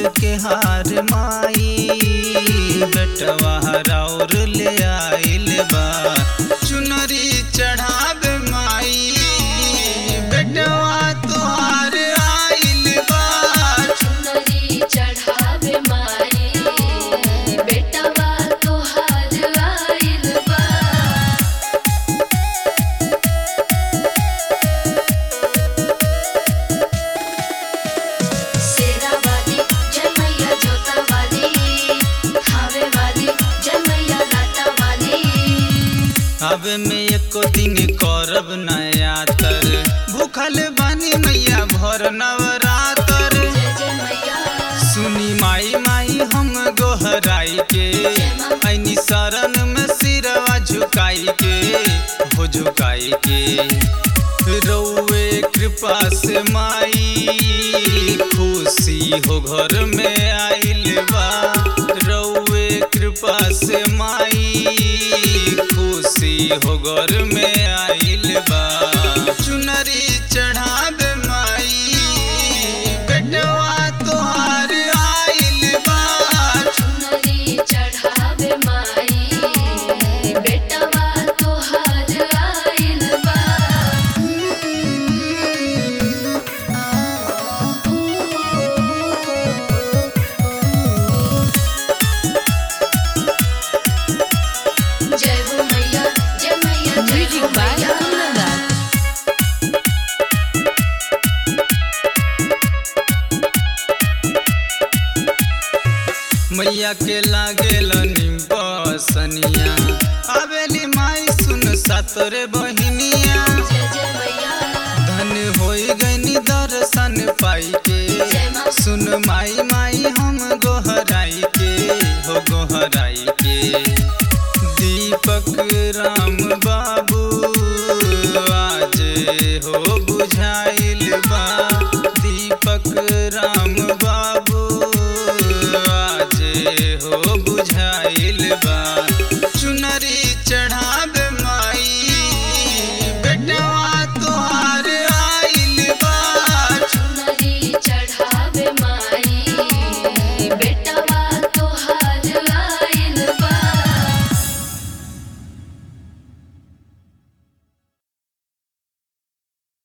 के हार माई बेटवा राउर ले आइल बा चुनरी चढ़ाब माई बेटवा तोहार आइल बा चुनरी चढ़ावे माई बेटवा तोहार आइल बा शेरा वाली जय मैया जोता वाली खावे वाली जय मैया लाटा वाली अब में एको दिन करब नया तर भूखल बानी मैया भर नवरातर जय जय मैया सुनी माई माई हम गोहराई के ऐनी शरण में सिरवा झुकाई के हो झुकाई के रउए कृपा से माई खुशी हो घर में आइल बा रउए कृपा से माई खुशी हो घर में आइल बा चुनरी चढ़ाब माई बेटवा तोहार आइल बा चुनरी चढ़ावे माई बेटवा तोहार आइल बा जय हो मैया जय मैया जय Music हो by मैया Kunanda. मैया के लागेल निम्बसनिया आवेली माई सुन सातरे बहिनिया जय जय मैया धन होई गनी दर्शन पाई के सुन माई